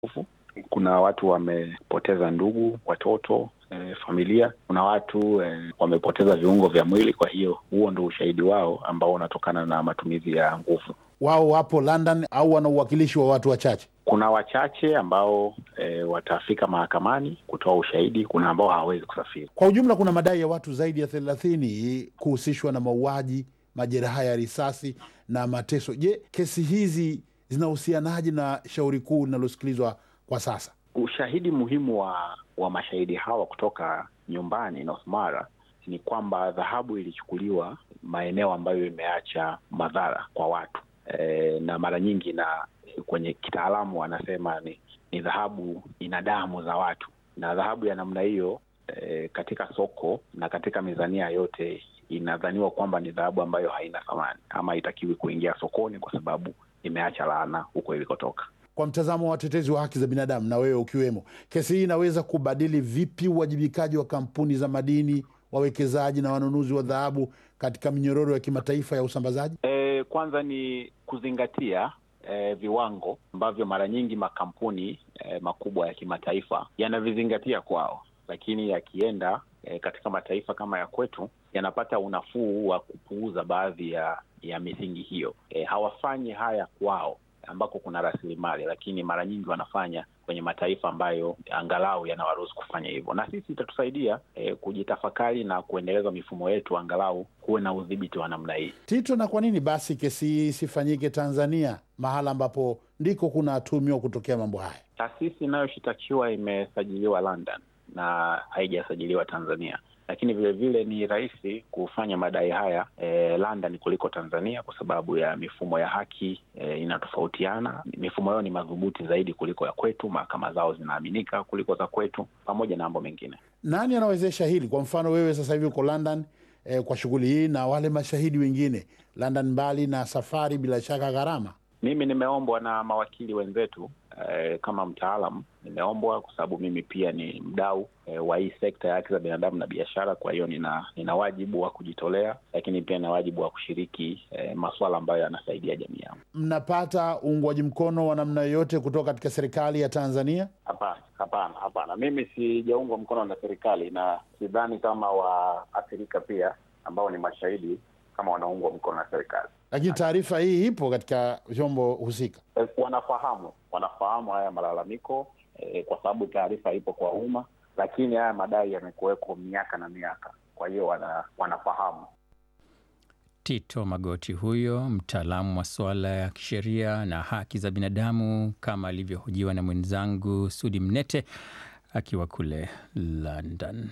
nguvu. Kuna watu wamepoteza ndugu, watoto, e, familia. Kuna watu e, wamepoteza viungo vya mwili. Kwa hiyo huo ndo ushahidi wao ambao unatokana na matumizi ya nguvu. Wao wapo London au wana uwakilishi wa watu wachache? Kuna wachache ambao e, watafika mahakamani kutoa ushahidi. Kuna ambao hawawezi kusafiri. Kwa ujumla, kuna madai ya watu zaidi ya thelathini kuhusishwa na mauaji, majeraha ya risasi na mateso. Je, kesi hizi zinahusianaje na shauri kuu linalosikilizwa kwa sasa? Ushahidi muhimu wa wa mashahidi hawa kutoka nyumbani North Mara ni kwamba dhahabu ilichukuliwa maeneo ambayo imeacha madhara kwa watu e, na mara nyingi na kwenye kitaalamu wanasema ni, ni dhahabu ina damu za watu, na dhahabu ya namna hiyo e, katika soko na katika mizania yote inadhaniwa kwamba ni dhahabu ambayo haina thamani ama haitakiwi kuingia sokoni kwa sababu imeacha laana huko ilikotoka. Kwa mtazamo wa watetezi wa haki za binadamu na wewe ukiwemo, kesi hii inaweza kubadili vipi uwajibikaji wa kampuni za madini, wawekezaji na wanunuzi wa dhahabu katika minyororo ya kimataifa ya usambazaji? E, kwanza ni kuzingatia e, viwango ambavyo mara nyingi makampuni e, makubwa ya kimataifa yanavizingatia kwao, lakini yakienda e, katika mataifa kama ya kwetu yanapata unafuu wa kupuuza baadhi ya ya misingi hiyo. E, hawafanyi haya kwao ambako kuna rasilimali, lakini mara nyingi wanafanya kwenye mataifa ambayo angalau yanawaruhusu kufanya hivyo, na sisi itatusaidia e, kujitafakari na kuendeleza mifumo yetu, angalau kuwe na udhibiti wa namna hii. Tito, na kwa nini basi kesi hii isifanyike Tanzania, mahala ambapo ndiko kunatumiwa kutokea mambo haya? Taasisi inayoshitakiwa imesajiliwa London na haijasajiliwa Tanzania lakini vilevile ni rahisi kufanya madai haya e, London kuliko Tanzania kwa sababu ya mifumo ya haki e, inatofautiana. Mifumo yao ni madhubuti zaidi kuliko ya kwetu, mahakama zao zinaaminika kuliko za kwetu, pamoja na mambo mengine. Nani anawezesha hili? Kwa mfano wewe sasa hivi uko London e, kwa shughuli hii na wale mashahidi wengine London, mbali na safari, bila shaka gharama mimi nimeombwa na mawakili wenzetu eh, kama mtaalam nimeombwa kwa sababu mimi pia ni mdau eh, wa hii sekta ya haki za binadamu na biashara. Kwa hiyo nina nina wajibu wa kujitolea, lakini pia nina wajibu wa kushiriki eh, masuala ambayo yanasaidia jamii yangu. Mnapata uungwaji mkono wa namna yoyote kutoka katika serikali ya Tanzania? Hapana, hapana, hapana. Mimi sijaungwa mkono na serikali na sidhani kama waathirika pia ambao ni mashahidi kama wanaungwa mkono na serikali lakini taarifa hii ipo katika vyombo husika. Wanafahamu, wanafahamu haya malalamiko eh, kwa sababu taarifa ipo kwa umma, lakini haya madai yamekuweko miaka na miaka, kwa hiyo wana, wanafahamu. Tito Magoti huyo mtaalamu wa suala ya kisheria na haki za binadamu, kama alivyohojiwa na mwenzangu Sudi Mnete akiwa kule London.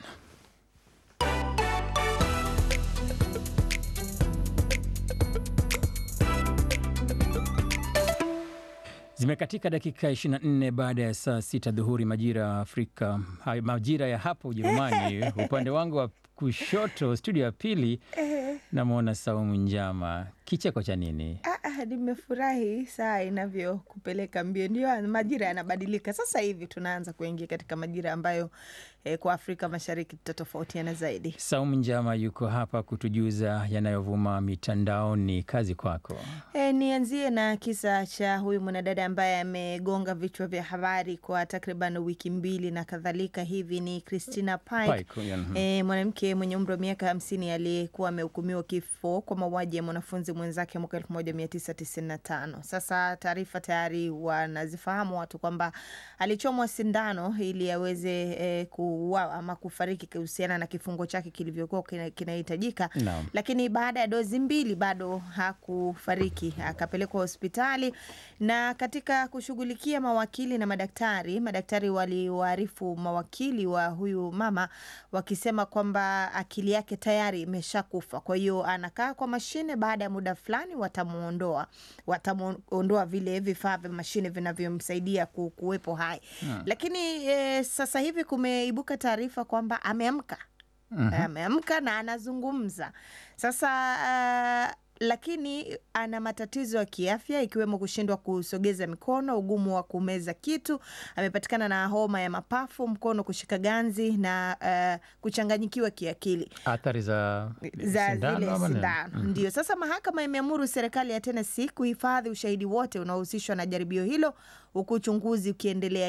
Zimekatika dakika 24 baada ya saa sita dhuhuri majira ya Afrika, majira ya hapo Ujerumani. Upande wangu wa kushoto, studio ya pili, namwona Saumu Njama. Kicheko cha nini? Ah, nimefurahi saa inavyokupeleka mbio. Ndio majira yanabadilika sasa hivi, tunaanza kuingia katika majira ambayo eh, kwa Afrika Mashariki tutatofautiana zaidi. Saumu Njama yuko hapa kutujuza yanayovuma mitandaoni. Kazi kwako. E, nianzie na kisa cha huyu mwanadada ambaye amegonga vichwa vya habari kwa takriban wiki mbili na kadhalika hivi. Ni Christina Pike, Pike, e, mwanamke mwenye umri wa miaka hamsini aliyekuwa amehukumiwa kifo kwa mauaji ya mwanafunzi mwenzake mwaka 1995. Sasa taarifa tayari wanazifahamu watu kwamba alichomwa sindano ili aweze e, kuuawa ama kufariki kuhusiana na kifungo chake kilivyokuwa kinahitajika, Naam. lakini baada ya dozi mbili bado hakufariki, akapelekwa hospitali. Na katika kushughulikia mawakili na madaktari, madaktari waliwaarifu mawakili wa huyu mama wakisema kwamba akili yake tayari imeshakufa, kwa hiyo anakaa kwa mashine. Baada ya muda fulani watamuondoa, watamuondoa vile vifaa vya mashine vinavyomsaidia ku- kuwepo hai. Lakini e, sasa hivi kumeibuka taarifa kwamba ameamka ameamka na anazungumza sasa. Uh, lakini ana matatizo ya kiafya ikiwemo kushindwa kusogeza mikono, ugumu wa kumeza kitu. Amepatikana na homa ya mapafu, mkono kushika ganzi na uh, kuchanganyikiwa kiakili Athari za za sindano zile ama nini? sindano ndio. Sasa mahakama imeamuru serikali ya Tennessee kuhifadhi ushahidi wote unaohusishwa na jaribio hilo, huku uchunguzi ukiendelea